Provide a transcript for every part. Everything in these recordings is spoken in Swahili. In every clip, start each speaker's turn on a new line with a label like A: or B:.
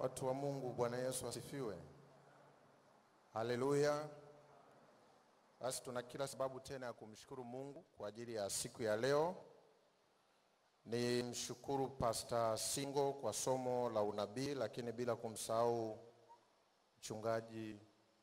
A: Watu wa Mungu, Bwana Yesu asifiwe. Haleluya. Basi tuna kila sababu tena ya kumshukuru Mungu kwa ajili ya siku ya leo. Ni mshukuru Pastor Singo kwa somo la unabii, lakini bila kumsahau mchungaji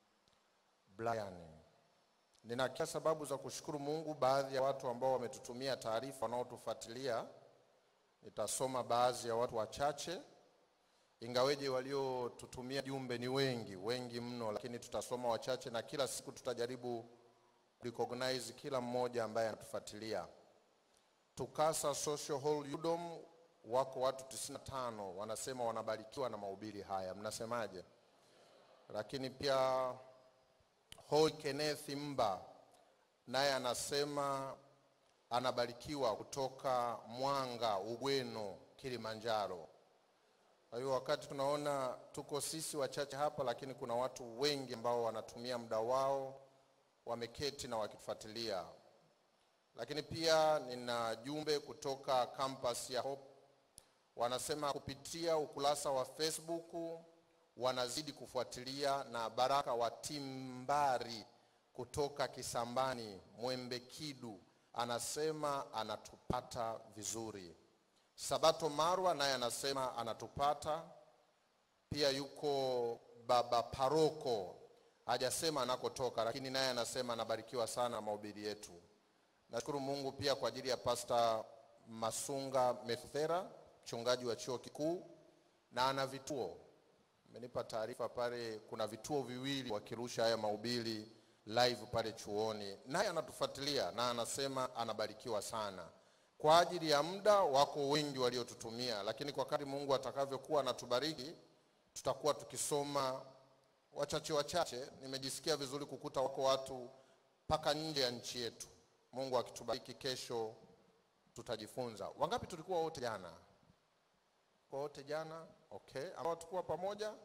A: Brian. Nina kila sababu za kushukuru Mungu. Baadhi ya watu ambao wametutumia taarifa wanaotufuatilia, nitasoma baadhi ya watu wachache ingaweje waliotutumia jumbe ni wengi wengi mno, lakini tutasoma wachache, na kila siku tutajaribu recognize kila mmoja ambaye anatufuatilia. Tukasa Social Hall Udom wako watu 95 wanasema wanabarikiwa na mahubiri haya, mnasemaje? Lakini pia Hoi Kenneth Mba naye anasema anabarikiwa kutoka Mwanga Ugweno, Kilimanjaro. Kwa hiyo wakati tunaona tuko sisi wachache hapa, lakini kuna watu wengi ambao wanatumia muda wao wameketi na wakitufuatilia. Lakini pia nina jumbe kutoka campus ya Hope, wanasema kupitia ukurasa wa Facebook wanazidi kufuatilia, na Baraka wa Timbari kutoka Kisambani Mwembe Kidu anasema anatupata vizuri. Sabato Marwa naye anasema anatupata pia. Yuko baba paroko hajasema anakotoka, lakini naye anasema anabarikiwa sana mahubiri yetu. Nashukuru Mungu pia kwa ajili ya Pastor Masunga Methera, mchungaji wa chuo kikuu, na ana vituo. Amenipa taarifa pale, kuna vituo viwili wakirusha haya mahubiri live pale chuoni, naye anatufuatilia na anasema anabarikiwa sana kwa ajili ya muda wako wengi waliotutumia, lakini kwa kadri Mungu atakavyokuwa anatubariki tutakuwa tukisoma wachache wachache. Nimejisikia vizuri kukuta wako watu mpaka nje ya nchi yetu. Mungu akitubariki, kesho tutajifunza. Wangapi tulikuwa wote jana? Kwa wote jana, okay. Ambao tulikuwa pamoja,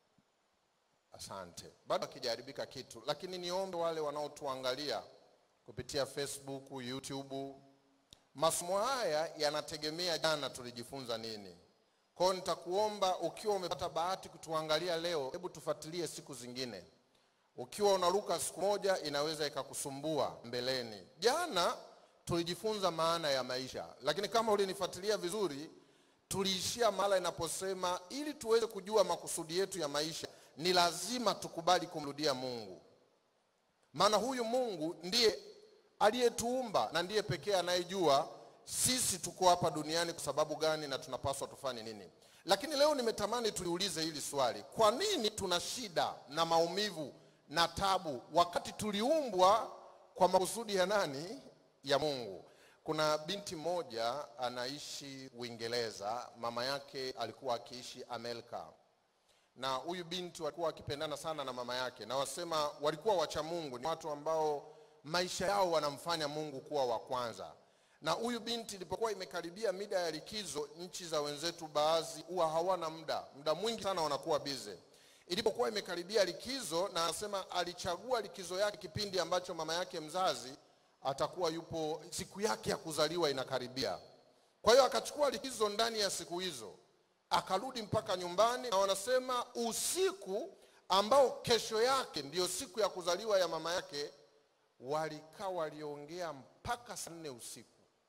A: asante. Bado akijaribika kitu, lakini niombe wale wanaotuangalia kupitia Facebook, YouTube Masomo haya yanategemea jana tulijifunza nini. Kwa hiyo nitakuomba ukiwa umepata bahati kutuangalia leo, hebu tufuatilie siku zingine. Ukiwa unaruka siku moja, inaweza ikakusumbua mbeleni. Jana tulijifunza maana ya maisha, lakini kama ulinifuatilia vizuri, tuliishia mahala inaposema ili tuweze kujua makusudi yetu ya maisha ni lazima tukubali kumrudia Mungu, maana huyu Mungu ndiye aliyetuumba na ndiye pekee anayejua sisi tuko hapa duniani kwa sababu gani na tunapaswa tufanye nini. Lakini leo nimetamani tuliulize hili swali: kwa nini tuna shida na maumivu na tabu wakati tuliumbwa kwa makusudi ya nani? Ya Mungu. Kuna binti mmoja anaishi Uingereza, mama yake alikuwa akiishi Amerika, na huyu binti walikuwa wakipendana sana na mama yake, na wasema walikuwa wacha Mungu, ni watu ambao maisha yao wanamfanya Mungu kuwa wa kwanza. Na huyu binti ilipokuwa imekaribia mida ya likizo, nchi za wenzetu baadhi huwa hawana muda, muda mwingi sana wanakuwa bize. Ilipokuwa imekaribia likizo, na anasema alichagua likizo yake kipindi ambacho mama yake mzazi atakuwa yupo, siku yake ya kuzaliwa inakaribia. Kwa hiyo akachukua likizo ndani ya siku hizo, akarudi mpaka nyumbani, na wanasema usiku ambao kesho yake ndiyo siku ya kuzaliwa ya mama yake walikaa waliongea mpaka saa nne usiku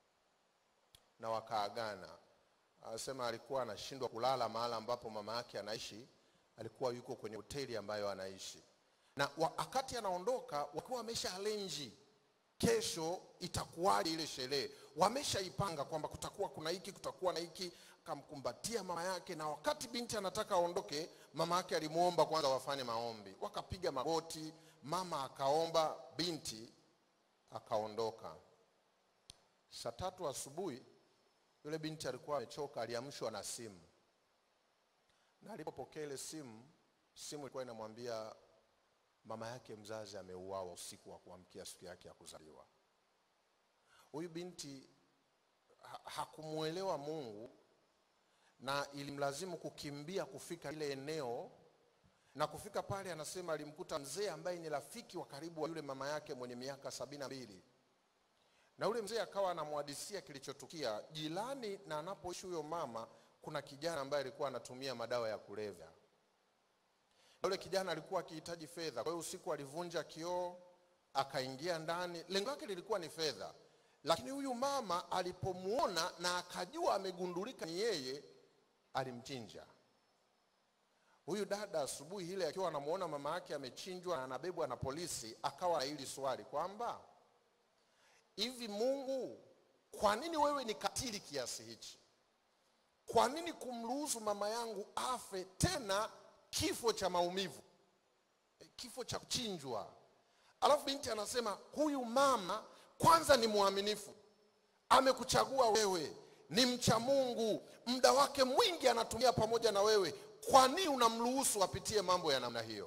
A: na wakaagana. Anasema alikuwa anashindwa kulala mahala ambapo mama yake anaishi, alikuwa yuko kwenye hoteli ambayo anaishi, na wakati anaondoka wakiwa wamesha alenji kesho itakuwaje ile sherehe, wameshaipanga kwamba kutakuwa kuna hiki, kutakuwa na hiki. Akamkumbatia mama yake, na wakati binti anataka aondoke, mama yake alimwomba kwanza wafanye maombi, wakapiga magoti mama akaomba, binti akaondoka. Saa tatu asubuhi yule binti alikuwa amechoka, aliamshwa na simu, na alipopokea ile simu, simu ilikuwa inamwambia mama yake mzazi ameuawa usiku wa kuamkia siku yake ya kuzaliwa. Huyu binti ha hakumuelewa Mungu na ilimlazimu kukimbia kufika ile eneo na kufika pale, anasema alimkuta mzee ambaye ni rafiki wa karibu wa yule mama yake mwenye miaka sabini na mbili, na yule mzee akawa anamhadisia kilichotukia jirani na anapoishi huyo mama. Kuna kijana ambaye alikuwa anatumia madawa ya kulevya, Yule kijana alikuwa akihitaji fedha, kwa hiyo usiku alivunja kioo akaingia ndani. Lengo lake lilikuwa ni fedha, lakini huyu mama alipomuona na akajua amegundulika ni yeye, alimchinja. Huyu dada asubuhi ile akiwa anamuona mama yake amechinjwa na anabebwa na polisi, akawa na hili swali kwamba hivi, Mungu, kwa nini wewe ni katili kiasi hichi? Kwa nini kumruhusu mama yangu afe tena kifo cha maumivu, kifo cha kuchinjwa? Alafu binti anasema huyu mama kwanza ni mwaminifu, amekuchagua wewe, ni mcha Mungu, muda wake mwingi anatumia pamoja na wewe. Kwa nini unamruhusu apitie mambo ya namna hiyo?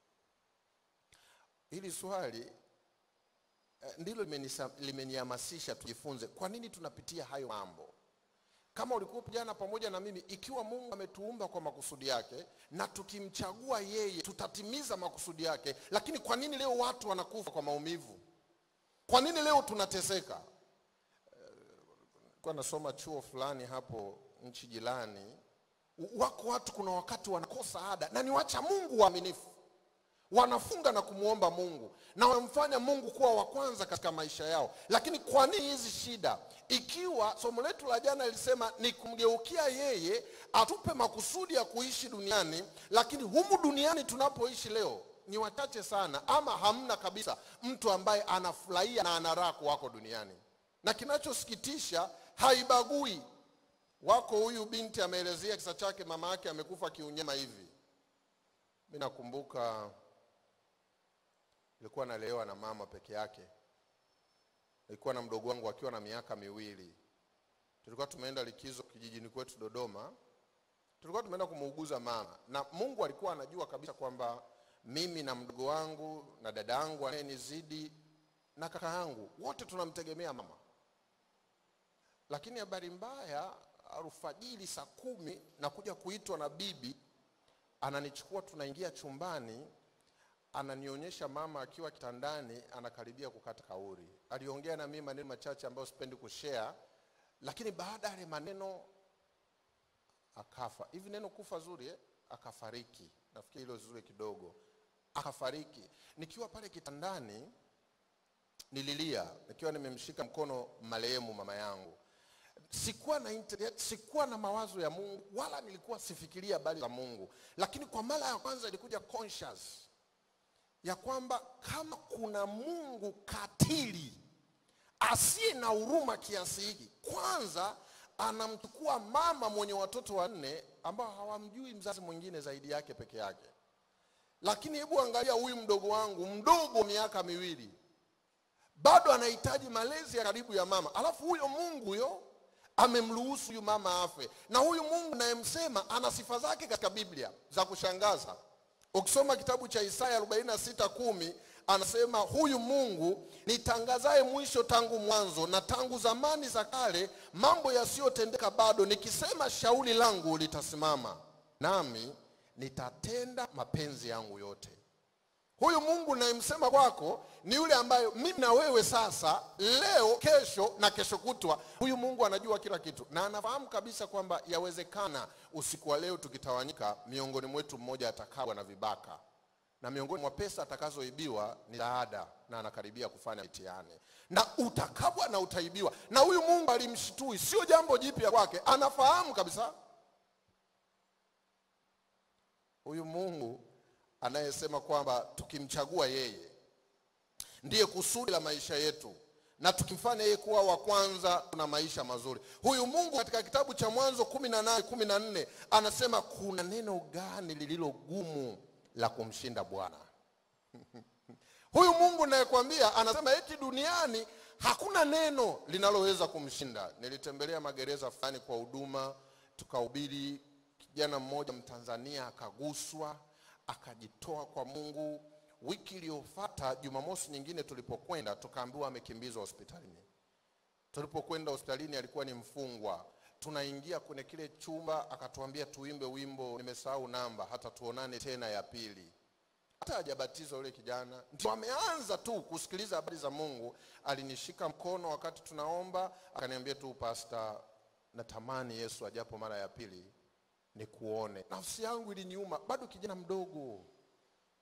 A: Hili swali eh, ndilo limenisa- limenihamasisha tujifunze kwa nini tunapitia hayo mambo. Kama ulikuwa jana pamoja na mimi, ikiwa Mungu ametuumba kwa makusudi yake na tukimchagua yeye tutatimiza makusudi yake, lakini kwa nini leo watu wanakufa kwa maumivu? Kwa nini leo tunateseka? Nilikuwa nasoma chuo fulani hapo nchi jirani, wako watu kuna wakati wanakosa ada na ni wacha Mungu waaminifu, wanafunga na kumwomba Mungu na wanamfanya Mungu kuwa wa kwanza katika maisha yao. Lakini kwa nini hizi shida? Ikiwa somo letu la jana lilisema ni kumgeukia yeye atupe makusudi ya kuishi duniani, lakini humu duniani tunapoishi leo ni wachache sana, ama hamna kabisa mtu ambaye anafurahia na ana raha kuwako duniani, na kinachosikitisha haibagui wako huyu binti ameelezea kisa chake, mama yake amekufa kiunyama hivi. Mi nakumbuka nilikuwa nalelewa na mama peke yake, nilikuwa na mdogo wangu akiwa na miaka miwili. Tulikuwa tumeenda likizo kijijini kwetu Dodoma, tulikuwa tumeenda kumuuguza mama, na Mungu alikuwa anajua kabisa kwamba mimi na mdogo wangu na dada yangu anayenizidi na kaka yangu wote tunamtegemea mama lakini habari mbaya, alfajiri saa kumi nakuja kuitwa na bibi, ananichukua tunaingia chumbani, ananionyesha mama akiwa kitandani anakaribia kukata kauri. Aliongea na mimi maneno machache ambayo sipendi kushare, lakini baada ya yale maneno akafa. Hivi neno kufa zuri eh? Akafariki, nafikiri hilo zuri kidogo, akafariki. Nikiwa pale kitandani nililia, nikiwa nimemshika mkono marehemu mama yangu sikuwa na internet, sikuwa na mawazo ya Mungu wala nilikuwa sifikiria habari za Mungu, lakini kwa mara ya kwanza ilikuja conscious ya kwamba kama kuna Mungu katili asiye na huruma kiasi hiki, kwanza anamchukua mama mwenye watoto wanne ambao hawamjui mzazi mwingine zaidi yake peke yake. Lakini hebu angalia huyu mdogo wangu mdogo, miaka miwili, bado anahitaji malezi ya karibu ya mama, alafu huyo Mungu huyo amemruhusu huyu mama afe. Na huyu Mungu nayemsema ana sifa zake katika Biblia za kushangaza. Ukisoma kitabu cha Isaya 46 kumi anasema huyu Mungu nitangazaye mwisho tangu mwanzo na tangu zamani za kale, mambo yasiyotendeka bado, nikisema shauri langu litasimama, nami nitatenda mapenzi yangu yote. Huyu Mungu nayemsema kwako ni yule ambaye mimi na wewe sasa, leo, kesho na kesho kutwa, huyu Mungu anajua kila kitu na anafahamu kabisa kwamba yawezekana usiku wa leo tukitawanyika, miongoni mwetu mmoja atakabwa na vibaka, na miongoni mwa pesa atakazoibiwa ni zaada, na anakaribia kufanya mitihani, na utakabwa na utaibiwa. Na huyu Mungu alimshitui, sio jambo jipya kwake, anafahamu kabisa. Huyu Mungu anayesema kwamba tukimchagua yeye ndiye kusudi la maisha yetu na tukimfanya yeye kuwa wa kwanza tuna maisha mazuri. Huyu Mungu katika kitabu cha Mwanzo kumi na nane kumi na nne anasema kuna neno gani lililo gumu la kumshinda Bwana? Huyu Mungu nayekwambia anasema eti duniani hakuna neno linaloweza kumshinda. Nilitembelea magereza fulani kwa huduma, tukahubiri. Kijana mmoja Mtanzania akaguswa akajitoa kwa Mungu. Wiki iliyofuata Jumamosi nyingine tulipokwenda, tukaambiwa amekimbizwa hospitalini. Tulipokwenda hospitalini, alikuwa ni mfungwa. Tunaingia kwenye kile chumba, akatuambia tuimbe wimbo, nimesahau namba, hata tuonane tena ya pili. Hata hajabatizwa yule kijana, ndio ameanza tu kusikiliza habari za Mungu. Alinishika mkono wakati tunaomba, akaniambia tu, pasta, natamani Yesu ajapo mara ya pili nikuone. Nafsi yangu iliniuma, bado kijana mdogo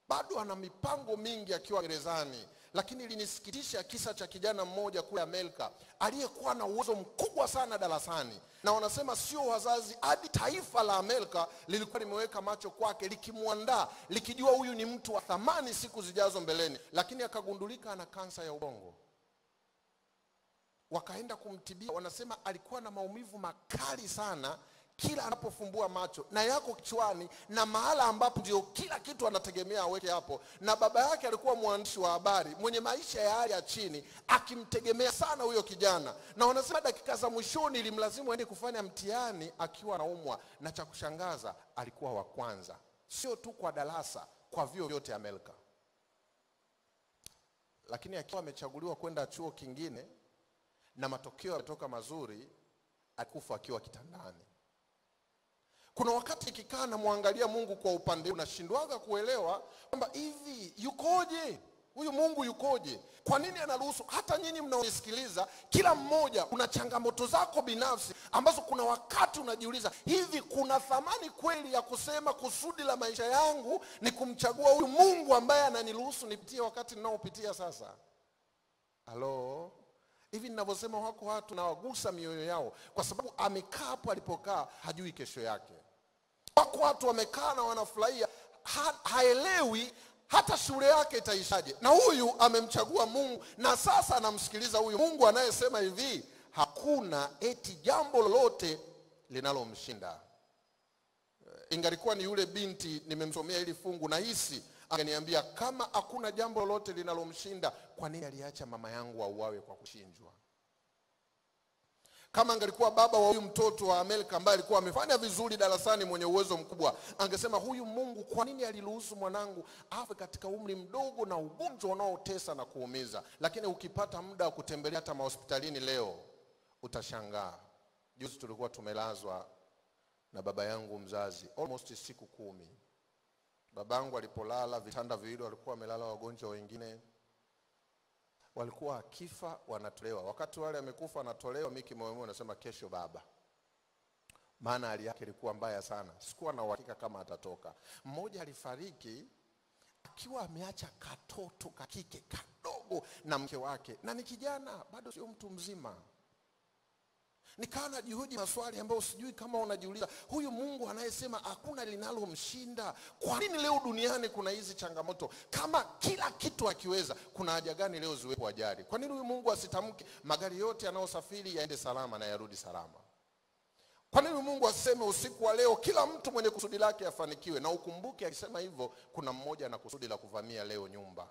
A: bado ana mipango mingi akiwa gerezani lakini ilinisikitisha kisa cha kijana mmoja kule Amerika aliyekuwa na uwezo mkubwa sana darasani, na wanasema sio wazazi, hadi taifa la Amerika lilikuwa limeweka macho kwake, likimwandaa, likijua huyu ni mtu wa thamani siku zijazo mbeleni, lakini akagundulika ana kansa ya ubongo. Wakaenda kumtibia, wanasema alikuwa na maumivu makali sana kila anapofumbua macho na yako kichwani na mahala ambapo ndio kila kitu anategemea aweke hapo. Na baba yake alikuwa mwandishi wa habari mwenye maisha ya hali ya chini, akimtegemea sana huyo kijana, na wanasema dakika za mwishoni ilimlazimu aende kufanya mtihani akiwa anaumwa, na cha kushangaza alikuwa wa kwanza, sio tu kwa darasa, kwa vyuo vyote Amerika. Lakini akiwa amechaguliwa kwenda chuo kingine na matokeo yametoka mazuri, alikufa akiwa kitandani. Kuna wakati ikikaa namwangalia Mungu kwa upande, unashindwaga kuelewa kwamba hivi yukoje huyu Mungu yukoje? Kwa nini anaruhusu? Hata nyinyi mnaonisikiliza, kila mmoja una changamoto zako binafsi ambazo kuna wakati unajiuliza, hivi kuna thamani kweli ya kusema kusudi la maisha yangu ni kumchagua huyu Mungu ambaye ananiruhusu nipitie wakati ninaopitia sasa? Halo, hivi ninavyosema, wako watu nawagusa mioyo yao, kwa sababu amekaa hapo alipokaa, hajui kesho yake. Wako watu wamekaa na wanafurahia, ha, haelewi hata shule yake itaishaje, na huyu amemchagua Mungu na sasa anamsikiliza huyu Mungu anayesema hivi, hakuna eti jambo lolote linalomshinda. Ingalikuwa ni yule binti nimemsomea hili fungu, nahisi anganiambia kama hakuna jambo lolote linalomshinda, kwa nini aliacha mama yangu auawe kwa kuchinjwa? Kama angelikuwa baba wa huyu mtoto wa Amerika ambaye alikuwa amefanya vizuri darasani, mwenye uwezo mkubwa, angesema huyu Mungu, kwa nini aliruhusu mwanangu afe katika umri mdogo na ugonjwa unaotesa na kuumiza? Lakini ukipata muda wa kutembelea hata mahospitalini leo utashangaa. Juzi tulikuwa tumelazwa na baba yangu mzazi almost siku kumi. Babangu alipolala, vitanda viwili walikuwa wamelala wagonjwa wengine walikuwa akifa wanatolewa. Wakati wale amekufa wanatolewa, mimi kimoyomoyo nasema kesho baba, maana hali yake ilikuwa mbaya sana, sikuwa na uhakika kama atatoka. Mmoja alifariki akiwa ameacha katoto kakike kadogo na mke wake, na ni kijana bado, sio mtu mzima. Nikawa najihoji maswali ambayo sijui kama unajiuliza, huyu Mungu anayesema hakuna linalomshinda, kwa nini leo duniani kuna hizi changamoto? Kama kila kitu akiweza, kuna haja gani leo ziwepo ajali? Kwa nini huyu Mungu asitamke magari yote yanayosafiri yaende salama na yarudi salama? Kwa nini Mungu aseme usiku wa leo kila mtu mwenye kusudi lake afanikiwe? Na ukumbuke akisema hivyo, kuna mmoja ana kusudi la kuvamia leo nyumba.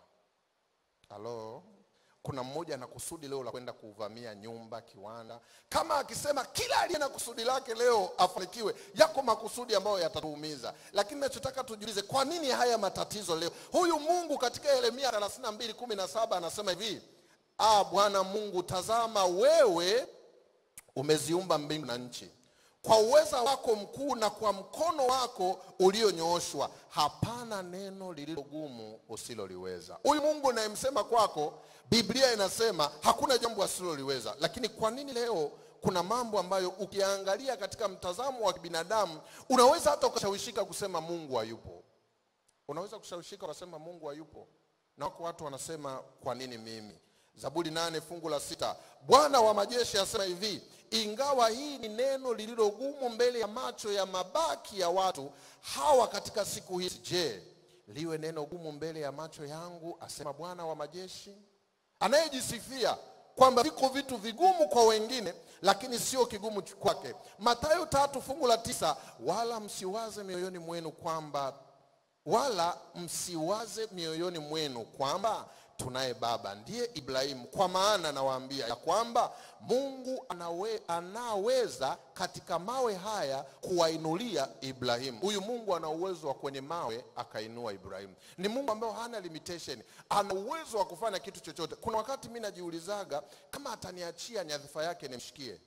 A: Halo, kuna mmoja ana kusudi leo la kwenda kuvamia nyumba, kiwanda. Kama akisema kila aliye na kusudi lake leo afanikiwe, yako makusudi ambayo yatatuumiza. Lakini nachotaka tujiulize, kwa nini haya matatizo leo? Huyu Mungu katika Yeremia 32:17 anasema hivi, ah, Bwana Mungu, tazama wewe umeziumba mbingu na nchi kwa uweza wako mkuu na kwa mkono wako ulionyooshwa, hapana neno lililogumu usiloliweza. Huyu Mungu nayemsema kwako, Biblia inasema hakuna jambo asiloliweza. Lakini kwa nini leo kuna mambo ambayo ukiangalia katika mtazamo wa kibinadamu unaweza hata ukashawishika kusema Mungu hayupo? Unaweza kushawishika ukasema Mungu hayupo, na wako watu wanasema kwa nini mimi? Zaburi nane fungu la sita Bwana wa majeshi asema hivi, ingawa hii ni neno lililogumu mbele ya macho ya mabaki ya watu hawa katika siku hizi, je, liwe neno gumu mbele ya macho yangu, asema Bwana wa majeshi, anayejisifia kwamba viko vitu vigumu kwa wengine, lakini sio kigumu kwake. Mathayo tatu fungu la tisa wala msiwaze mioyoni mwenu kwamba wala msiwaze mioyoni mwenu kwamba tunaye baba ndiye Ibrahimu, kwa maana nawaambia ya kwamba Mungu anawe, anaweza katika mawe haya kuwainulia Ibrahimu. Huyu Mungu ana uwezo wa kwenye mawe akainua Ibrahimu. Ni Mungu ambaye hana limitation, ana uwezo wa kufanya kitu chochote. Kuna wakati mimi najiulizaga kama ataniachia nyadhifa yake nimshikie,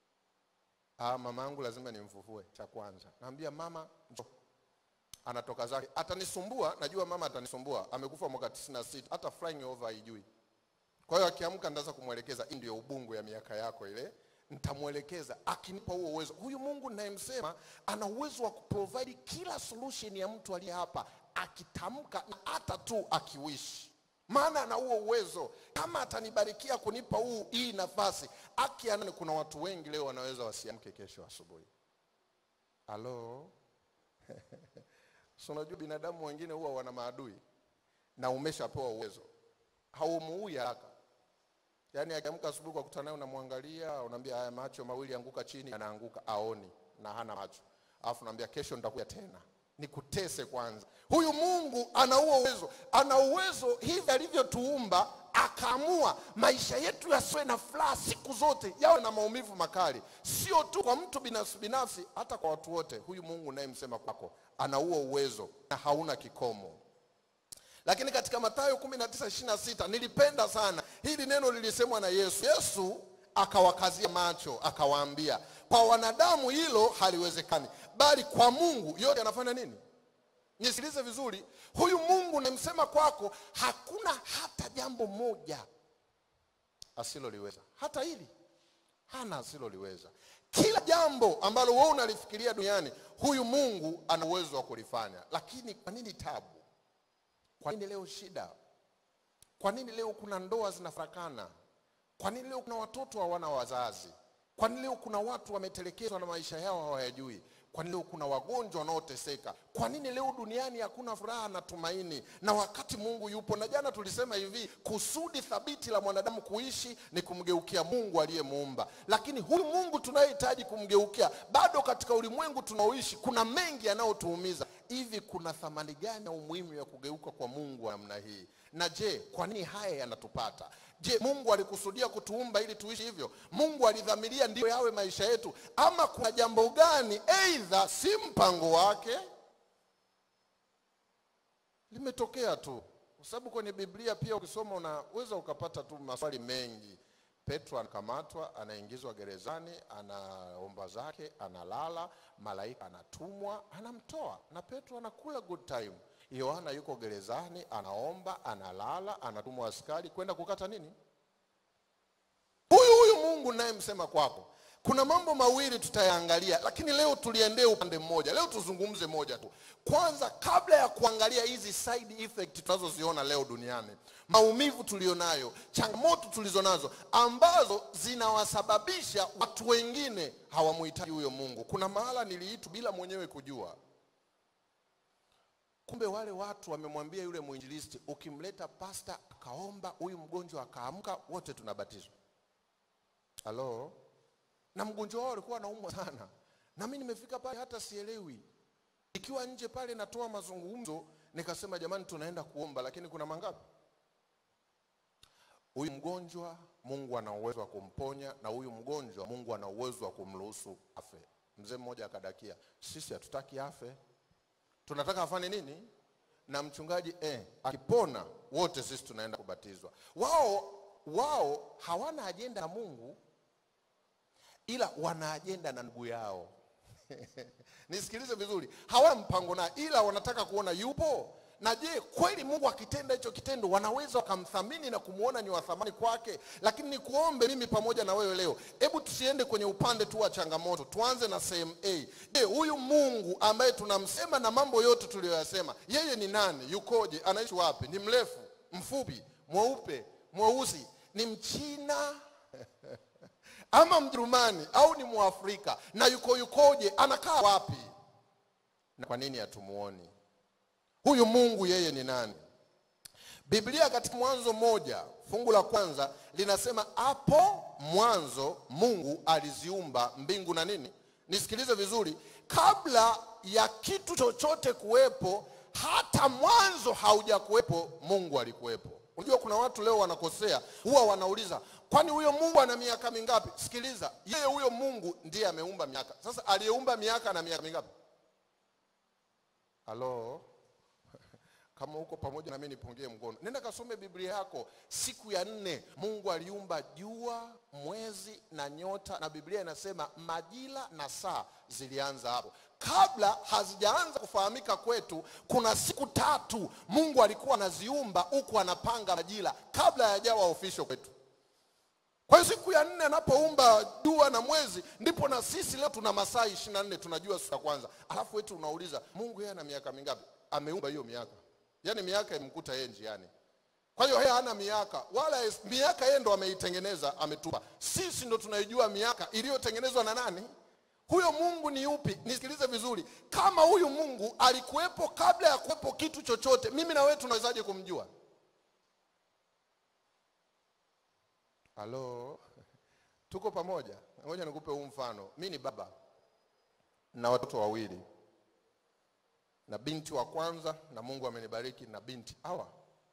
A: ah, mama yangu lazima nimfufue. Cha kwanza naambia mama, njoo anatoka zake, atanisumbua. Najua mama atanisumbua, amekufa mwaka 96 hata flying over haijui. Kwa hiyo akiamka ndaanza kumwelekeza, hii ndio ubungu ya miaka yako ile, nitamwelekeza akinipa huo uwezo. Huyu Mungu ninayemsema ana uwezo wa kuprovide kila solution ya mtu aliye hapa akitamka na hata tu akiwishi maana ana huo uwezo kama atanibarikia kunipa huu hii nafasi akianani kuna watu wengi leo wanaweza wasiamke kesho asubuhi halo so unajua binadamu wengine huwa wana maadui na umeshapewa uwezo haumuui haraka yaani akiamka asubuhi kwa kutana naye unamwangalia unaambia haya macho mawili anguka chini anaanguka aoni na hana macho alafu naambia kesho nitakuja tena nikutese kwanza huyu mungu ana huo uwezo ana uwezo hivi alivyotuumba akaamua maisha yetu yasiwe na furaha siku zote yawe na maumivu makali sio tu kwa mtu binafsi binafsi hata kwa watu wote huyu mungu nayemsema kwako ana huo uwezo na hauna kikomo lakini katika Mathayo 19:26 nilipenda sana hili neno lilisemwa na Yesu. Yesu akawakazia macho akawaambia, kwa wanadamu hilo haliwezekani, bali kwa Mungu yote anafanya nini? Nisikilize vizuri, huyu Mungu namsema kwako, hakuna hata jambo moja asiloliweza. Hata hili hana asiloliweza. Kila jambo ambalo wewe unalifikiria duniani, huyu Mungu ana uwezo wa kulifanya. Lakini kwa nini tabu? Kwa nini leo shida? Kwa nini leo kuna ndoa zinafarakana? Kwa nini leo kuna watoto hawana wazazi? Kwa nini leo kuna watu wametelekezwa na maisha yao hawayajui? Kwa nini leo kuna wagonjwa wanaoteseka? Kwa nini leo duniani hakuna furaha na tumaini, na wakati Mungu yupo? Na jana tulisema hivi, kusudi thabiti la mwanadamu kuishi ni kumgeukia Mungu aliyemuumba. Lakini huyu Mungu tunayehitaji kumgeukia, bado katika ulimwengu tunaoishi kuna mengi yanayotuumiza. Hivi kuna thamani gani na umuhimu ya kugeuka kwa Mungu wa namna hii? Na je, kwa nini haya yanatupata? Je, Mungu alikusudia kutuumba ili tuishi hivyo? Mungu alidhamiria ndiyo yawe maisha yetu, ama kuna jambo gani aidha si mpango wake limetokea tu? Kwa sababu kwenye Biblia pia ukisoma unaweza ukapata tu maswali mengi. Petro anakamatwa, anaingizwa gerezani, anaomba zake, analala, malaika anatumwa, anamtoa na Petro anakula good time. Yohana yuko gerezani, anaomba, analala, anatumwa askari kwenda kukata nini? Huyu huyu Mungu naye msema kwako. Kuna mambo mawili tutayaangalia, lakini leo tuliendee upande mmoja. Leo tuzungumze moja tu. Kwanza, kabla ya kuangalia hizi side effect tunazoziona leo duniani, maumivu tulionayo, changamoto tulizonazo ambazo zinawasababisha watu wengine hawamuhitaji huyo Mungu. Kuna mahala niliitu bila mwenyewe kujua. Kumbe wale watu wamemwambia yule mwinjilisti, ukimleta pasta akaomba, huyu mgonjwa akaamka, wote tunabatizwa. Halo? Na mgonjwa wao alikuwa anaumwa sana, na mimi nimefika pale hata sielewi. Ikiwa nje pale natoa mazungumzo, nikasema jamani, tunaenda kuomba, lakini kuna mangapi? Huyu mgonjwa Mungu ana uwezo wa kumponya, na huyu mgonjwa Mungu ana uwezo wa kumruhusu afe. Mzee mmoja akadakia, sisi hatutaki afe, tunataka afanye nini? Na mchungaji eh, akipona wote sisi tunaenda kubatizwa. Wao wao hawana ajenda na Mungu, ila wana ajenda na ndugu yao. Nisikilize vizuri, hawana mpango naye, ila wanataka kuona yupo. Na je, kweli Mungu akitenda hicho kitendo wanaweza wakamthamini na kumwona ni wa thamani kwake? Lakini nikuombe mimi pamoja na wewe leo, hebu tusiende kwenye upande tu wa changamoto, tuanze na sehemu A. Je, huyu Mungu ambaye tunamsema na mambo yote tuliyoyasema, yeye ni nani? Yukoje? Anaishi wapi? Ni mrefu, mfupi, mweupe, mweusi, ni Mchina ama Mjerumani au ni Mwafrika? Na yuko yukoje? Anakaa wapi? Na kwa nini hatumuoni? Huyu Mungu yeye ni nani? Biblia katika Mwanzo moja fungu la kwanza linasema hapo mwanzo Mungu aliziumba mbingu na nini. Nisikilize vizuri, kabla ya kitu chochote kuwepo, hata mwanzo hauja kuwepo, Mungu alikuwepo. Unajua kuna watu leo wanakosea, huwa wanauliza kwani huyo Mungu ana miaka mingapi? Sikiliza, yeye huyo Mungu ndiye ameumba miaka. Sasa aliyeumba miaka na miaka mingapi? Halo? Kama uko pamoja na mimi nipungie mkono. Nenda kasome Biblia yako. Siku ya nne Mungu aliumba jua, mwezi na nyota, na Biblia inasema majira na saa zilianza hapo. Kabla hazijaanza kufahamika kwetu, kuna siku tatu Mungu alikuwa anaziumba huku anapanga majira kabla hayajawa official kwetu. Kwa hiyo siku ya nne anapoumba jua na mwezi, ndipo na sisi leo tuna masaa ishirini na nne tunajua siku ya kwanza. Alafu wetu unauliza Mungu yeye ana miaka mingapi? ameumba hiyo miaka, yaani miaka imkuta yeye njiani. Kwa hiyo yeye hana miaka wala es- miaka yeye ndo ameitengeneza, ametupa. Sisi ndo tunaijua miaka iliyotengenezwa na nani? Huyo Mungu ni yupi? Nisikilize vizuri, kama huyu Mungu alikuwepo kabla ya kuwepo kitu chochote, mimi na wewe tunawezaje kumjua? Halo, tuko pamoja? Ngoja nikupe huu mfano. Mi ni baba na watoto wawili na binti wa kwanza, na Mungu amenibariki na binti hawa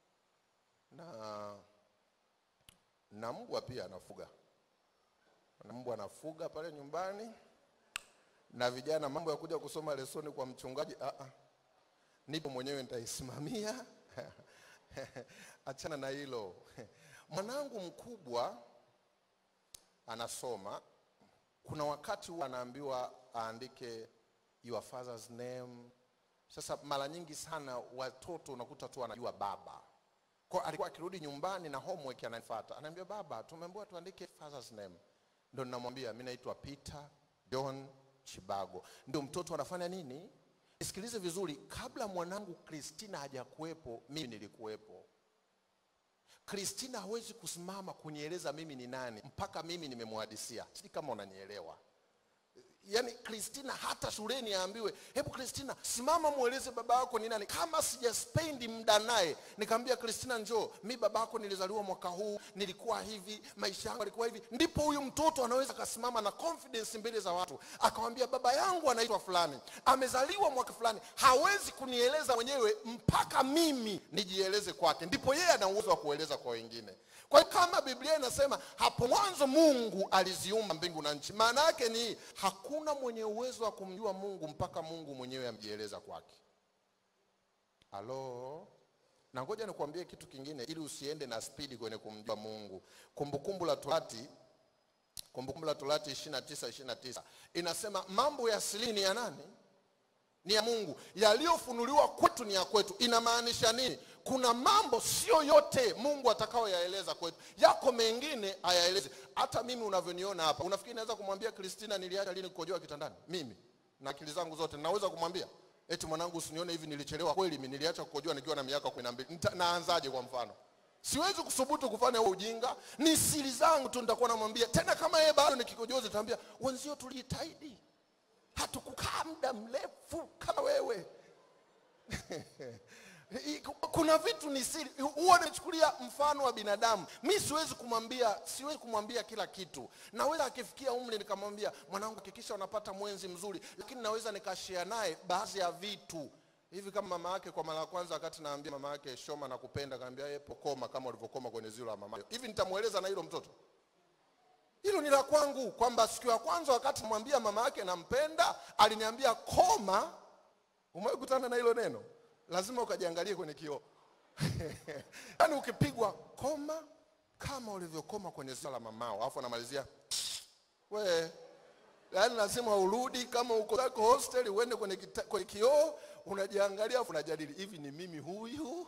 A: na na mbwa pia anafuga, na mbwa anafuga pale nyumbani, na vijana, mambo ya kuja kusoma lesoni kwa mchungaji, ah ah, nipo mwenyewe nitaisimamia. Achana na hilo. Mwanangu mkubwa anasoma, kuna wakati huwa anaambiwa aandike your father's name. Sasa mara nyingi sana watoto unakuta tu anajua baba kwa alikuwa akirudi nyumbani na homework ananifuata, anaambia baba, tumeambiwa tuandike father's name. Ndio ninamwambia mimi naitwa Peter John Chibago. Ndio mtoto anafanya nini? Nisikilize vizuri, kabla mwanangu Christina hajakuwepo, mimi nilikuwepo. Christina hawezi kusimama kunieleza mimi ni nani mpaka mimi nimemhadisia. Sijui kama unanielewa. Yaani Christina hata shuleni aambiwe, hebu Christina simama mueleze baba yako ni nani. Kama sijaspendi muda naye, nikamwambia Christina, njoo, mi baba yako nilizaliwa mwaka huu, nilikuwa hivi, maisha yangu yalikuwa hivi. Ndipo huyu mtoto anaweza akasimama na confidence mbele za watu, akamwambia baba yangu anaitwa fulani, amezaliwa mwaka fulani. Hawezi kunieleza mwenyewe mpaka mimi nijieleze kwake, ndipo yeye ana uwezo wa kueleza kwa wengine. Kwa hiyo kama Biblia inasema hapo mwanzo Mungu aliziumba mbingu na nchi, maana yake ni hakuna mwenye uwezo wa kumjua Mungu mpaka Mungu mwenyewe amjieleza kwake. Halo, na ngoja nikuambie kitu kingine ili usiende na spidi kwenye kumjua Mungu. Kumbukumbu la Torati, Kumbukumbu la Torati 29 29 inasema mambo ya asili ni ya nani? ni ya Mungu, yaliyofunuliwa kwetu ni ya kwetu. Inamaanisha nini? Kuna mambo sio yote Mungu atakayoyaeleza kwetu, yako mengine ayaeleze. Hata mimi unavyoniona hapa, unafikiri naweza kumwambia Kristina niliacha lini kukojoa kitandani? Mimi na akili zangu zote naweza kumwambia eti mwanangu, usinione hivi, nilichelewa kweli, mimi niliacha kukojoa nikiwa na miaka kumi na mbili. Nita- Naanzaje kwa mfano? Siwezi kusubutu kufanya huo ujinga, ni siri zangu tu. Nitakuwa namwambia tena, kama yeye bado nikikojozi, nitaambia wenzio, tulijitahidi hatukukaa muda mrefu kama wewe. Kuna vitu ni siri. Huwa nachukulia mfano wa binadamu. Mi siwezi kumwambia, siwezi kumwambia kila kitu. Naweza akifikia umri nikamwambia mwanangu, hakikisha unapata mwenzi mzuri, lakini naweza nikashare naye baadhi ya vitu hivi kama mama yake kwa mara ya kwanza, wakati naambia mama yake Shoma nakupenda, kaambia yeye pokoma kama ulivyokoma kwenye zilo la mama. Hivi nitamweleza na hilo mtoto? Hilo ni la kwangu, kwamba siku ya kwanza wakati mwambia mama yake nampenda, aliniambia koma. Umewahi kutana na hilo neno? Lazima ukajiangalie kwenye kioo. Yaani ukipigwa koma kama ulivyokoma kwenye zio la mamao, alafu anamalizia we, yaani lazima urudi kama uko zako hostel, uende kwenye, kita- kwenye kioo unajiangalia, alafu unajadili hivi, ni mimi huyu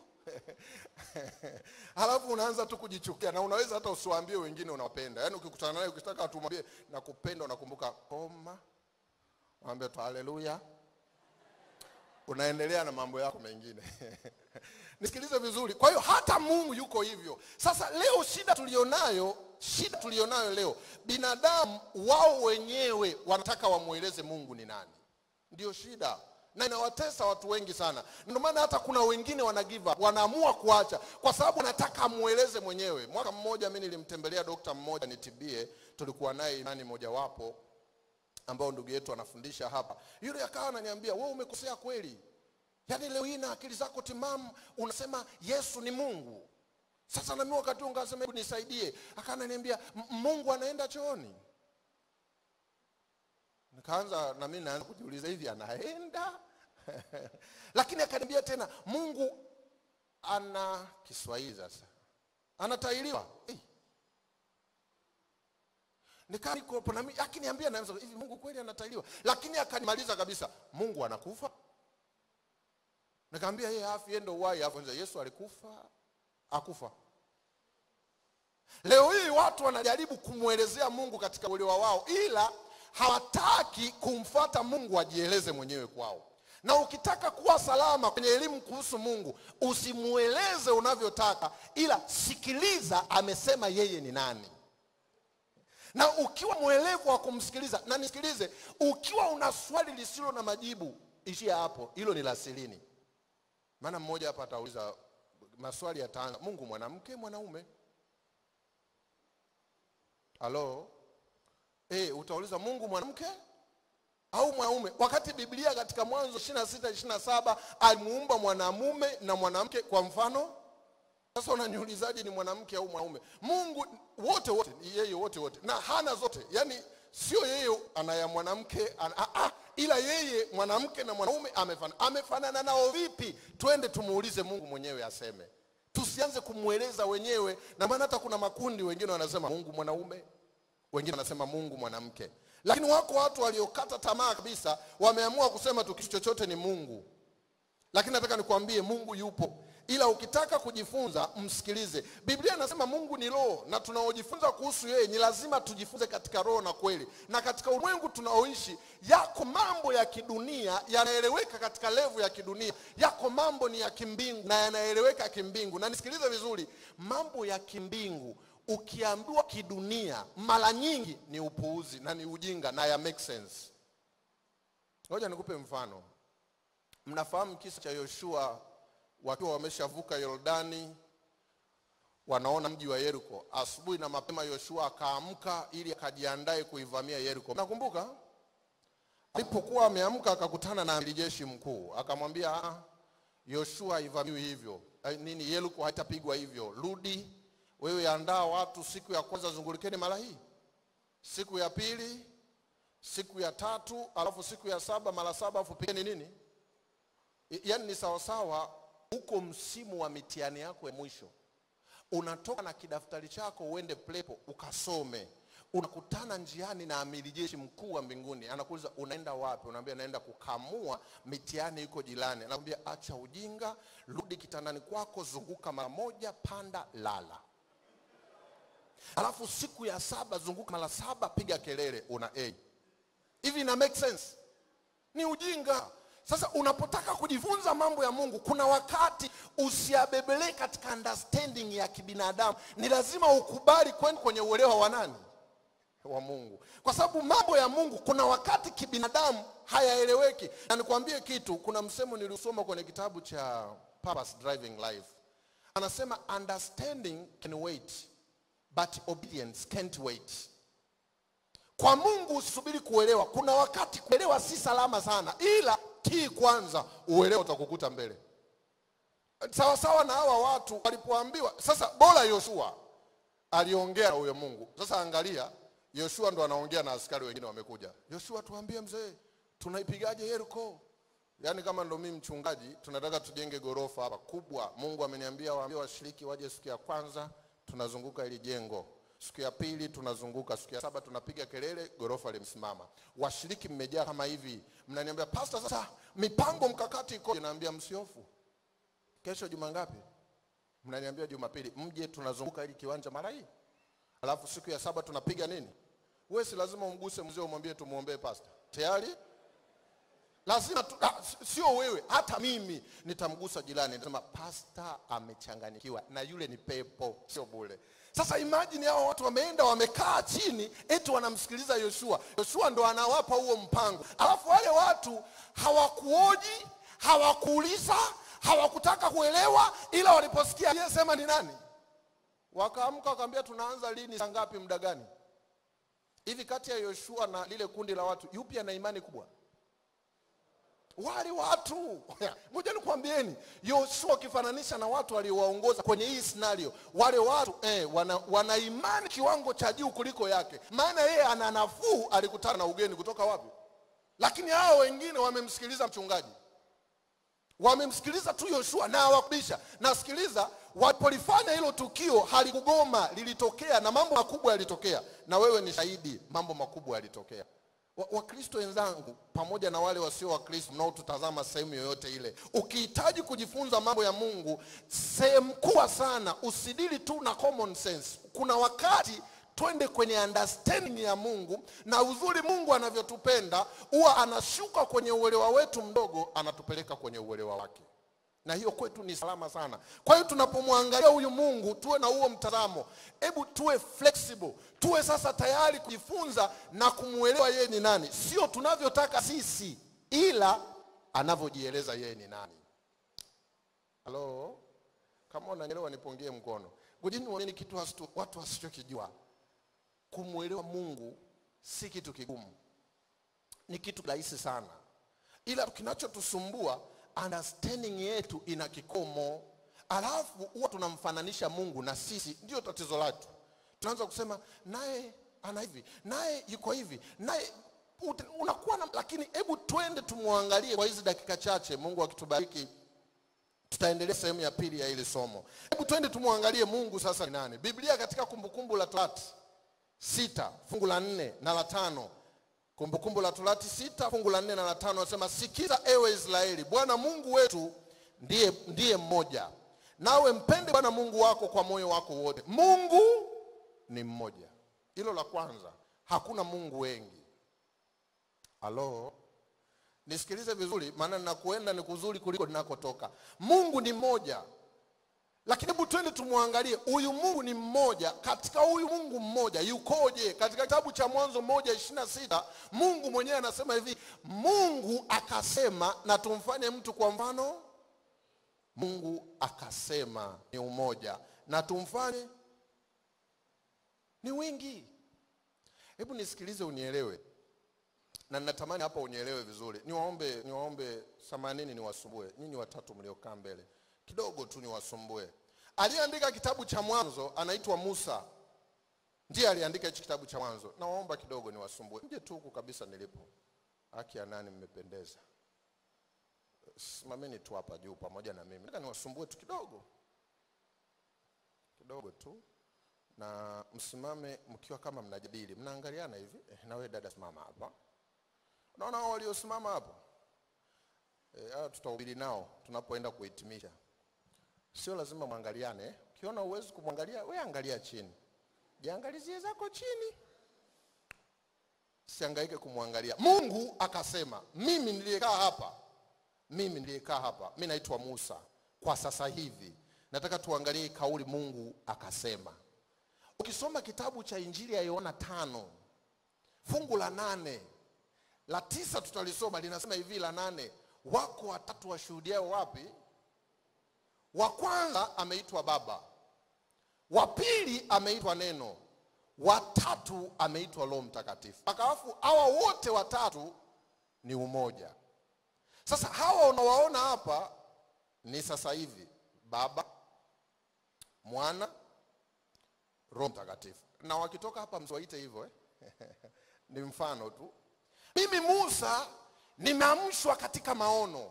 A: halafu unaanza tu kujichukia, na unaweza hata usiwaambie wengine unawapenda. Yaani ukikutana naye ukitaka tumwambie nakupenda, unakumbuka koma, mwambie tu haleluya, unaendelea na mambo yako mengine. Nisikilize vizuri. Kwa hiyo hata Mungu yuko hivyo. Sasa leo shida tulionayo, shida tulionayo leo, binadamu wao wenyewe wanataka wamweleze Mungu ni nani. Ndio shida na inawatesa watu wengi sana. Ndio maana hata kuna wengine wana give up, wanaamua kuacha kwa sababu anataka amweleze mwenyewe. Mwaka mmoja mimi nilimtembelea dokta mmoja nitibie, tulikuwa naye imani mojawapo ambao ndugu yetu anafundisha hapa. Yule akawa ananiambia wewe umekosea kweli, yaani leo hii na akili zako timamu unasema Yesu ni Mungu. Sasa na mimi wakati huo ngasema hebu nisaidie, akawa ananiambia "M- Mungu anaenda chooni. Nikaanza na mimi naanza kujiuliza hivi anaenda? Lakini akaniambia tena Mungu ana Kiswahili sasa. Anatailiwa. Eh. Nikaa niko hapo na mimi akiniambia naanza hivi Mungu kweli anatailiwa. Lakini akanimaliza kabisa. Mungu anakufa? Nikamwambia yeye afi yeye ndio uhai afu Yesu alikufa akufa. Leo hii watu wanajaribu kumwelezea Mungu katika uelewa wao, ila hawataki kumfata Mungu ajieleze mwenyewe kwao. na ukitaka kuwa salama kwenye elimu kuhusu mungu usimueleze unavyotaka ila sikiliza amesema yeye ni nani na ukiwa mwelevu wa kumsikiliza na nisikilize ukiwa una swali lisilo na majibu ishia hapo hilo ni la silini maana mmoja hapa atauliza maswali yataanza mungu mwanamke mwanaume halo e, utauliza mungu mwanamke au mwanaume wakati biblia katika mwanzo 26 27 alimuumba mwanamume na mwanamke kwa mfano sasa unaniulizaje ni mwanamke au mwanaume mungu wote wote ni yeye wote wote na hana zote yaani sio yeye ana ya mwanamke ana, ah, ah, ila yeye mwanamke na mwanaume amefanana amefanana nao vipi twende tumuulize mungu mwenyewe aseme tusianze kumweleza wenyewe na maana hata kuna makundi wengine wanasema mungu mwanaume wengine wanasema mungu mwanamke lakini wako watu waliokata tamaa kabisa wameamua kusema tu kitu chochote ni mungu lakini nataka nikwambie mungu yupo ila ukitaka kujifunza msikilize biblia inasema mungu ni roho na tunaojifunza kuhusu yeye ni lazima tujifunze katika roho na kweli na katika ulimwengu tunaoishi yako mambo ya kidunia yanaeleweka katika levu ya kidunia yako mambo ni ya kimbingu na yanaeleweka kimbingu na nisikilize vizuri mambo ya kimbingu ukiambiwa kidunia mara nyingi ni upuuzi na ni ujinga na ya make sense ngoja nikupe mfano mnafahamu kisa cha yoshua wakiwa wameshavuka yordani wanaona mji wa yeriko asubuhi na mapema yoshua akaamka ili akajiandae kuivamia yeriko nakumbuka alipokuwa ameamka akakutana na amiri jeshi mkuu akamwambia "Ah, yoshua haivamiwi hivyo Eh, nini yeriko haitapigwa hivyo rudi wewe andaa watu siku ya kwanza zungulikeni mara hii siku ya pili siku ya tatu alafu siku ya saba mara saba alafu pigeni nini I- yaani ni sawasawa huko msimu wa mitihani yako ya mwisho unatoka na kidaftari chako uende plepo ukasome unakutana njiani na amiri jeshi mkuu wa mbinguni anakuuliza unaenda wapi unaambia naenda kukamua mitihani iko jirani anakwambia acha ujinga rudi kitandani kwako zunguka mara moja panda lala alafu siku ya saba zunguka mara saba piga kelele una a hivi ina make sense ni ujinga sasa unapotaka kujifunza mambo ya mungu kuna wakati usiabebelee katika understanding ya kibinadamu ni lazima ukubali kwenda kwenye uelewa wa nani wa mungu kwa sababu mambo ya mungu kuna wakati kibinadamu hayaeleweki na nikwambie kitu kuna msemo niliusoma kwenye kitabu cha purpose driving life anasema understanding can wait but obedience can't wait kwa mungu usisubiri kuelewa kuna wakati kuelewa si salama sana ila tii kwanza uelewa utakukuta mbele sawa sawa na hawa watu walipoambiwa sasa bora yoshua aliongea na huyo mungu sasa angalia yoshua ndo anaongea na askari wengine wamekuja yoshua tuambie mzee tunaipigaje yeriko yaani kama ndo mimi mchungaji tunataka tujenge gorofa hapa kubwa mungu ameniambia waambie washiriki waje siku ya kwanza tunazunguka ili jengo siku ya pili tunazunguka siku ya saba tunapiga kelele gorofa limesimama washiriki mmejaa kama hivi mnaniambia pasta sasa mipango mkakati iko naambia msiofu kesho juma ngapi mnaniambia jumapili mje tunazunguka ili kiwanja mara hii alafu siku ya saba tunapiga nini wewe si lazima umguse mzee umwambie tumwombee pasta tayari lazima tu, ah, s- sio wewe hata mimi nitamgusa jirani nitasema pasta amechanganyikiwa na yule ni pepo sio bule sasa imagine hao watu wameenda wamekaa chini eti wanamsikiliza yoshua yoshua ndo anawapa huo mpango alafu wale watu hawakuoji hawakuuliza hawakutaka kuelewa ila waliposikia aliyesema ni nani wakaamka wakaambia tunaanza lini saa ngapi muda gani hivi kati ya yoshua na lile kundi la watu yupi ana imani kubwa wale watu ngoja nikwambieni yoshua ukifananisha na watu waliowaongoza kwenye hii scenario wale watu eh, wana, wana imani kiwango cha juu kuliko yake maana yeye ana nafuu alikutana na ugeni kutoka wapi lakini hao wengine wamemsikiliza mchungaji wamemsikiliza tu yoshua na hawakubisha nasikiliza walipolifanya hilo tukio halikugoma lilitokea na mambo makubwa yalitokea na wewe ni shahidi mambo makubwa yalitokea Wa- wakristo wenzangu pamoja na wale wasio wakristo mnaotutazama sehemu yoyote ile ukihitaji kujifunza mambo ya mungu sehemu kubwa sana usidili tu na common sense kuna wakati twende kwenye understanding ya mungu na uzuri mungu anavyotupenda huwa anashuka kwenye uelewa wetu mdogo anatupeleka kwenye uelewa wake na hiyo kwetu ni salama sana kwa hiyo tunapomwangalia huyu mungu tuwe na huo mtazamo hebu tuwe flexible tuwe sasa tayari kujifunza na kumwelewa yeye ni nani sio tunavyotaka sisi ila anavyojieleza yeye ni nani halo kama unanielewa nipungie mkono ngojeni uoneni kitu hasitu, watu wasichokijua kumwelewa mungu si kitu kigumu ni kitu rahisi sana ila kinachotusumbua understanding yetu ina kikomo alafu huwa tunamfananisha mungu na sisi ndio tatizo letu tunaanza kusema naye ana hivi naye yuko hivi naye ut- unakuwa na lakini hebu twende tumwangalie kwa hizi dakika chache mungu akitubariki tutaendelea sehemu ya pili ya hili somo hebu twende tumwangalie mungu sasa ni nani biblia katika kumbukumbu la torati sita fungu la nne na la tano kumbukumbu la torati sita fungu la nne na la tano anasema sikiza ewe israeli bwana mungu wetu ndiye, ndiye mmoja nawe mpende bwana mungu wako kwa moyo wako wote mungu ni mmoja hilo la kwanza hakuna mungu wengi halo nisikilize vizuri maana ninakuenda ni kuzuri kuliko ninakotoka mungu ni mmoja lakini hebu twende tumwangalie huyu mungu ni mmoja katika huyu mungu mmoja yukoje katika kitabu cha mwanzo moja ishirina na sita mungu mwenyewe anasema hivi mungu akasema na tumfanye mtu kwa mfano mungu akasema ni umoja na tumfanye ni wingi hebu nisikilize unielewe na ninatamani hapa unielewe vizuri niwaombe niwaombe samanini niwasumbue nyinyi watatu mliokaa mbele kidogo tu niwasumbue aliyeandika kitabu cha mwanzo anaitwa musa ndiye aliandika hichi kitabu cha mwanzo nawaomba kidogo niwasumbue nje tu huku kabisa nilipo haki ya nani mmependeza simameni tu hapa juu pamoja na mimi nataka niwasumbue tu kidogo kidogo tu na msimame mkiwa kama mnajadili mnaangaliana hivi eh, na wewe dada simama hapa unaona hao waliosimama hapa eh, hao tutahubiri nao tunapoenda kuhitimisha sio lazima mwangaliane eh. ukiona uwezi kumwangalia we angalia chini jiangalizie zako chini siangaike kumwangalia mungu akasema mimi niliyekaa hapa mimi niliyekaa hapa mi naitwa musa kwa sasa hivi nataka tuangalie hii kauli mungu akasema ukisoma kitabu cha injili ya yohana tano fungu la nane la tisa tutalisoma linasema hivi la nane wako watatu washuhudiao wapi wa kwanza ameitwa baba wa pili ameitwa neno watatu ameitwa roho mtakatifu akawafu hawa wote watatu ni umoja sasa hawa unawaona hapa ni sasa hivi baba mwana roho mtakatifu na wakitoka hapa msiwaite hivyo eh? ni mfano tu mimi musa nimeamshwa katika maono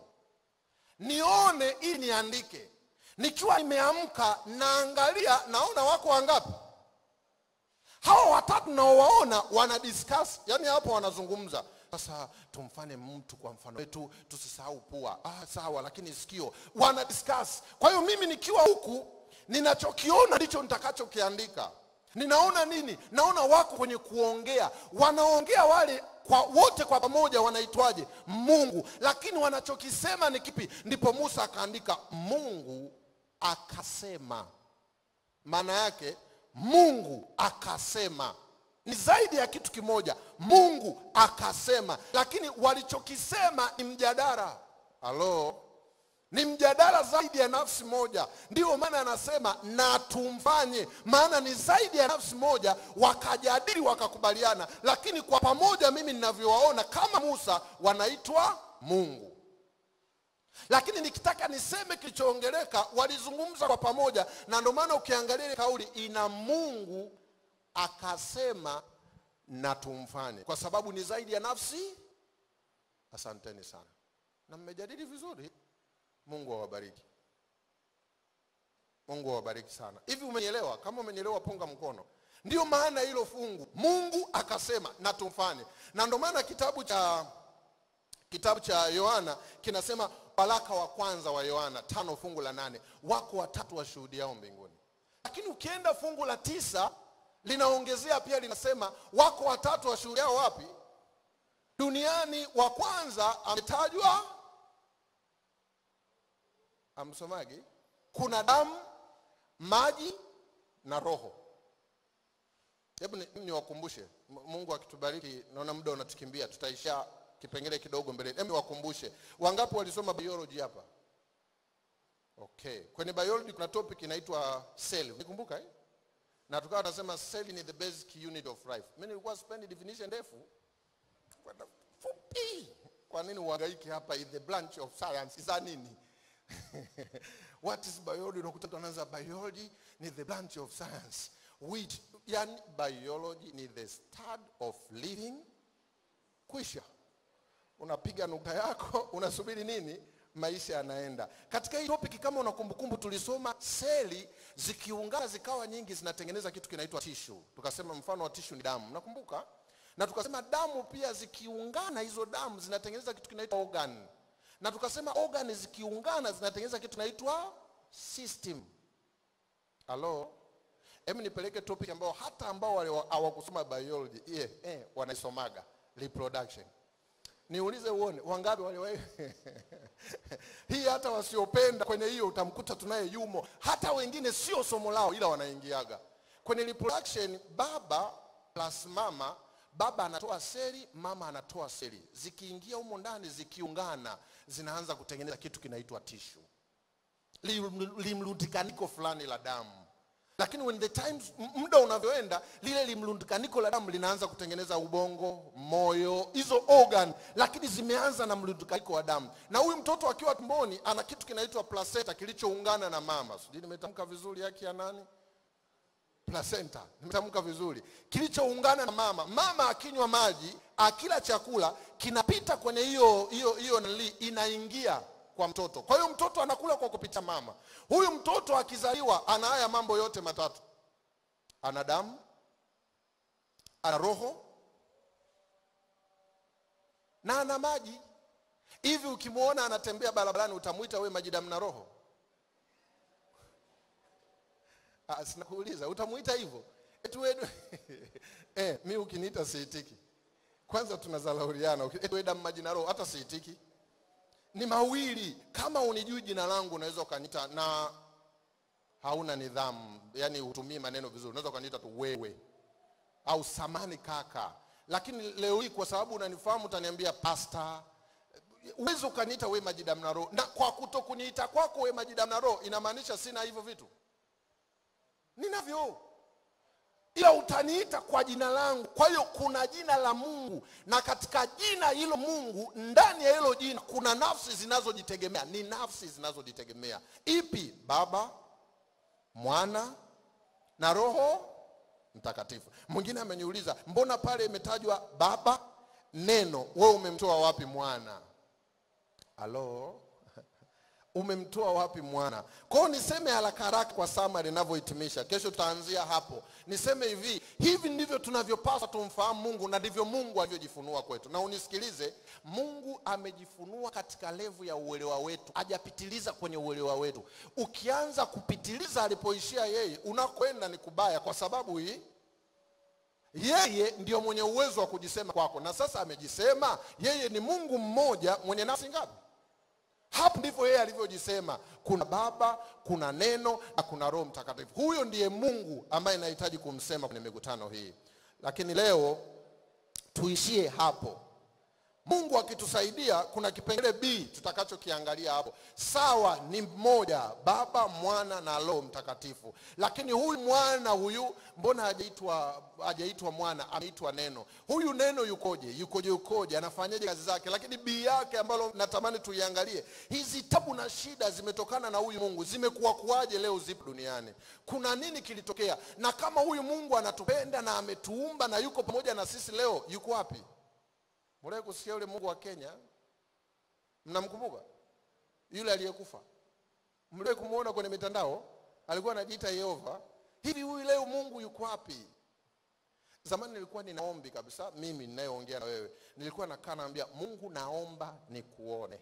A: nione ili niandike nikiwa nimeamka naangalia naona wako wangapi hawa watatu naowaona wana discuss yani hapo wanazungumza sasa tumfanye mtu kwa mfano wetu tusisahau pua ah, sawa lakini sikio wana discuss kwa hiyo mimi nikiwa huku ninachokiona ndicho nitakachokiandika ninaona nini naona wako kwenye kuongea wanaongea wale kwa wote kwa pamoja wanaitwaje mungu lakini wanachokisema ni kipi ndipo musa akaandika mungu akasema maana yake mungu akasema ni zaidi ya kitu kimoja mungu akasema lakini walichokisema ni mjadala halo ni mjadala zaidi ya nafsi moja ndiyo maana anasema na tumfanye maana ni zaidi ya nafsi moja wakajadili wakakubaliana lakini kwa pamoja mimi ninavyowaona kama musa wanaitwa mungu lakini nikitaka niseme kilichoongeleka walizungumza kwa pamoja na ndio maana ukiangalia ile kauli ina mungu akasema na tumfanye kwa sababu ni zaidi ya nafsi asanteni sana na mmejadili vizuri mungu awabariki mungu awabariki sana hivi umenielewa kama umenielewa punga mkono ndio maana hilo fungu mungu akasema na tumfanye na ndio maana kitabu cha kitabu cha yohana kinasema waraka wa kwanza wa yohana tano fungu la nane wako watatu washuhudiao mbinguni lakini ukienda fungu la tisa linaongezea pia linasema wako watatu washuhudiao wapi duniani wa kwanza ametajwa amsomagi kuna damu maji na roho hebu ni- niwakumbushe M- mungu akitubariki naona muda unatukimbia tutaisha kipengele kidogo mbele hebu niwakumbushe wangapi walisoma biology hapa okay kwenye biology kuna topic inaitwa cell unikumbuka eh? na tukawa tunasema cell ni the basic unit of life mimi nilikuwa spendi definition ndefu kwenda fupi kwa nini uhangaike hapa in the branch of science za nini what is biology unakuta mtu anaanza biology ni the branch of science which yani biology ni the study of living kwisha unapiga nukta yako unasubiri nini maisha yanaenda katika hii topic kama una kumbukumbu tulisoma seli zikiungana zikawa nyingi zinatengeneza kitu kinaitwa tishu tukasema mfano wa tishu ni damu nakumbuka na tukasema damu pia zikiungana hizo damu zinatengeneza kitu kinaitwa organ na tukasema organ zikiungana zinatengeneza kitu kinaitwa system halo hebu nipeleke topic ambao hata ambao wale wa- hawakusoma biology yeah, eh, wanaisomaga reproduction niulize uone wangapi waliwahi hii hata wasiopenda kwenye hiyo utamkuta tunaye yumo hata wengine sio somo lao ila wanaingiaga kwenye reproduction baba plus mama baba anatoa seli mama anatoa seli zikiingia humo ndani zikiungana zinaanza kutengeneza kitu kinaitwa tishu Lim- limlundikaniko fulani la damu lakini when the time m- muda unavyoenda lile limlundikaniko la damu linaanza kutengeneza ubongo moyo hizo organ lakini zimeanza na mlundikaniko wa damu na huyu mtoto akiwa tumboni ana kitu kinaitwa placenta kilichoungana na mama sijui nimetamka vizuri haki ya nani placenta nimetamka vizuri kilichoungana na mama mama akinywa maji akila chakula kinapita kwenye hiyo hiyo hiyo nali inaingia kwa mtoto kwa hiyo mtoto anakula kwa kupitia mama huyu mtoto akizaliwa ana haya mambo yote matatu ana damu ana roho na ana maji hivi ukimwona anatembea barabarani utamwita we maji damu na roho Ah, sinakuuliza utamuita hivyo eti wewe eh, mi ukiniita siitiki kwanza tunazalauriana Uki- eti wewe damu maji na roho hata siitiki ni mawili kama unijui jina langu unaweza ukaniita na hauna nidhamu yani hutumii maneno vizuri unaweza ukaniita tu wewe au samani kaka lakini leo hii kwa sababu unanifahamu utaniambia pasta uwezi ukaniita we majidamu na roho na kwa kuto kuniita kwako we majidamu na roho inamaanisha sina hivyo vitu ninavyo ila utaniita kwa jina langu kwa hiyo kuna jina la mungu na katika jina hilo mungu ndani ya hilo jina kuna nafsi zinazojitegemea ni nafsi zinazojitegemea ipi baba mwana na roho mtakatifu mwingine ameniuliza mbona pale imetajwa baba neno wewe umemtoa wapi mwana halo umemtoa wapi mwana kwa hiyo niseme haraka haraka kwa samari inavyohitimisha kesho tutaanzia hapo niseme hivi hivi ndivyo tunavyopaswa tumfahamu mungu na ndivyo mungu alivyojifunua kwetu na unisikilize mungu amejifunua katika levu ya uelewa wetu hajapitiliza kwenye uelewa wetu ukianza kupitiliza alipoishia yeye unakwenda ni kubaya kwa sababu hii yeye ndio mwenye uwezo wa kujisema kwako na sasa amejisema yeye ni mungu mmoja mwenye nafsi ngapi hapo ndivyo yeye alivyojisema kuna baba kuna neno na kuna roho mtakatifu huyo ndiye mungu ambaye nahitaji kumsema kwenye mikutano hii lakini leo tuishie hapo mungu akitusaidia kuna kipengele b tutakachokiangalia hapo sawa ni mmoja baba mwana na roho mtakatifu lakini huyu mwana huyu mbona hajaitwa hajaitwa mwana ameitwa neno huyu neno yukoje yukoje yukoje anafanyaje kazi zake lakini bii yake ambalo natamani tuiangalie hizi tabu na shida zimetokana na huyu mungu zimekuwa kuwaje leo zipo duniani kuna nini kilitokea na kama huyu mungu anatupenda na ametuumba na yuko pamoja na sisi leo yuko wapi Mliwahi kusikia yule Mungu wa Kenya? Mnamkumbuka? Yule aliyekufa. Mliwahi kumuona kwenye mitandao? Alikuwa anajiita Yehova. Hivi huyu leo Mungu yuko wapi? Zamani nilikuwa ninaombi kabisa, mimi ninayeongea na wewe. Nilikuwa nakaa naambia Mungu naomba nikuone.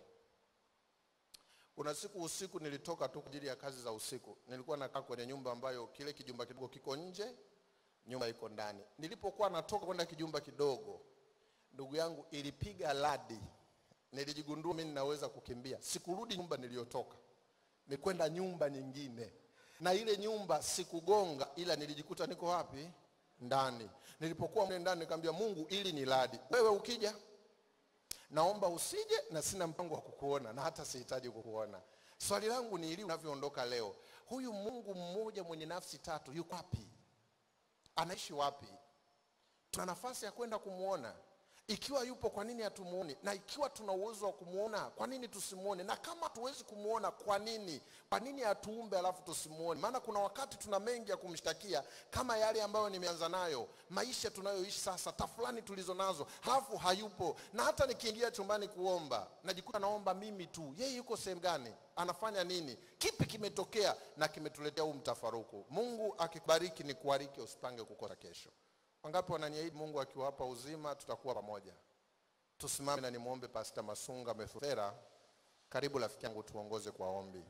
A: Kuna siku usiku nilitoka tu kwa ajili ya kazi za usiku. Nilikuwa nakaa kwenye nyumba ambayo kile kijumba kidogo kiko nje nyumba iko ndani. Nilipokuwa natoka kwenda kijumba kidogo, ndugu yangu, ilipiga radi, nilijigundua mimi ninaweza kukimbia. Sikurudi nyumba niliyotoka, nikwenda nyumba nyingine, na ile nyumba sikugonga, ila nilijikuta niko wapi? Ndani. Nilipokuwa mle ndani, nikamwambia Mungu, ili ni radi, wewe ukija naomba usije, na sina mpango wa kukuona na hata sihitaji kukuona. Swali langu ni ili unavyoondoka leo, huyu Mungu mmoja mwenye nafsi tatu yuko wapi? Anaishi wapi? Tuna nafasi ya kwenda kumwona. Ikiwa yupo, kwa nini hatumuoni? Na ikiwa tuna uwezo wa kumwona, kwa nini tusimuone? Na kama hatuwezi kumwona, kwa nini? Kwa nini hatuumbe alafu tusimuone? Maana kuna wakati tuna mengi ya kumshtakia, kama yale ambayo nimeanza nayo, maisha tunayoishi sasa, tafulani tulizo nazo, halafu hayupo. Na hata nikiingia chumbani kuomba, najikuta naomba mimi tu. Yeye yuko sehemu gani? Anafanya nini? Kipi kimetokea na kimetuletea huu mtafaruku? Mungu akikubariki, ni kubariki, usipange kukosa kesho. Wangapi wananiahidi Mungu akiwapa uzima tutakuwa pamoja? Tusimame na nimwombe Pastor Masunga Methusela. Karibu rafiki yangu, tuongoze kwa ombi.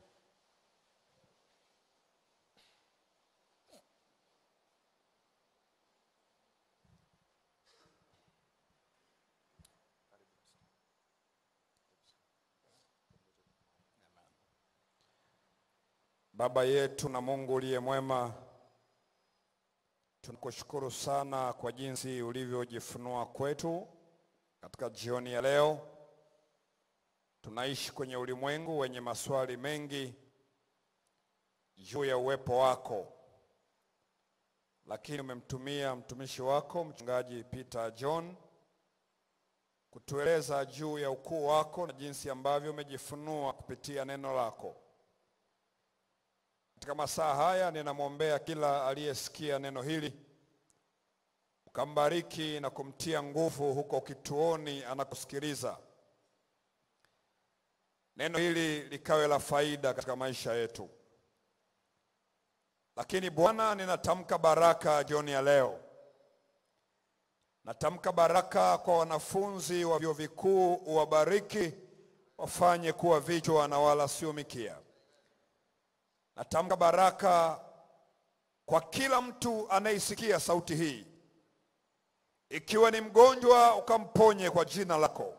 B: Baba yetu na Mungu uliye mwema, tunakushukuru sana kwa jinsi ulivyojifunua kwetu katika jioni ya leo. Tunaishi kwenye ulimwengu wenye maswali mengi juu ya uwepo wako, lakini umemtumia mtumishi wako mchungaji Peter John kutueleza juu ya ukuu wako na jinsi ambavyo umejifunua kupitia neno lako. Katika masaa haya ninamwombea kila aliyesikia neno hili, ukambariki na kumtia nguvu huko kituoni anakosikiliza. Neno hili likawe la faida katika maisha yetu. Lakini Bwana, ninatamka baraka jioni ya leo. Natamka baraka kwa wanafunzi wa vyuo vikuu, uwabariki, wafanye kuwa vichwa na wala sio mikia. Natamka baraka kwa kila mtu anayesikia sauti hii, ikiwa ni mgonjwa ukamponye kwa jina lako,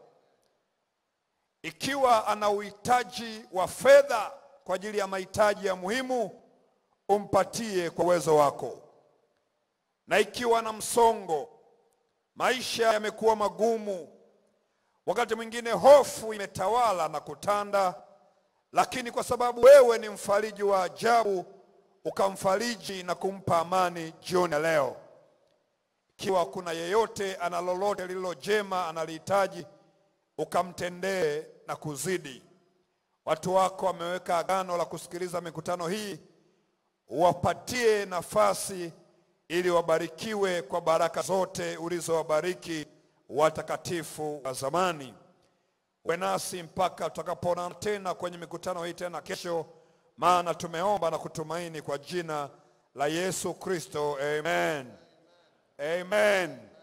B: ikiwa ana uhitaji wa fedha kwa ajili ya mahitaji ya muhimu, umpatie kwa uwezo wako, na ikiwa na msongo, maisha yamekuwa magumu, wakati mwingine hofu imetawala na kutanda lakini kwa sababu wewe ni mfariji wa ajabu, ukamfariji na kumpa amani jioni ya leo. Ikiwa kuna yeyote ana lolote lililo jema analihitaji, ukamtendee na kuzidi. Watu wako wameweka agano la kusikiliza mikutano hii, uwapatie nafasi ili wabarikiwe kwa baraka zote ulizowabariki watakatifu wa zamani. Uwe nasi mpaka tutakapoonana tena kwenye mikutano hii tena kesho, maana tumeomba na kutumaini kwa jina la Yesu Kristo, amen, amen.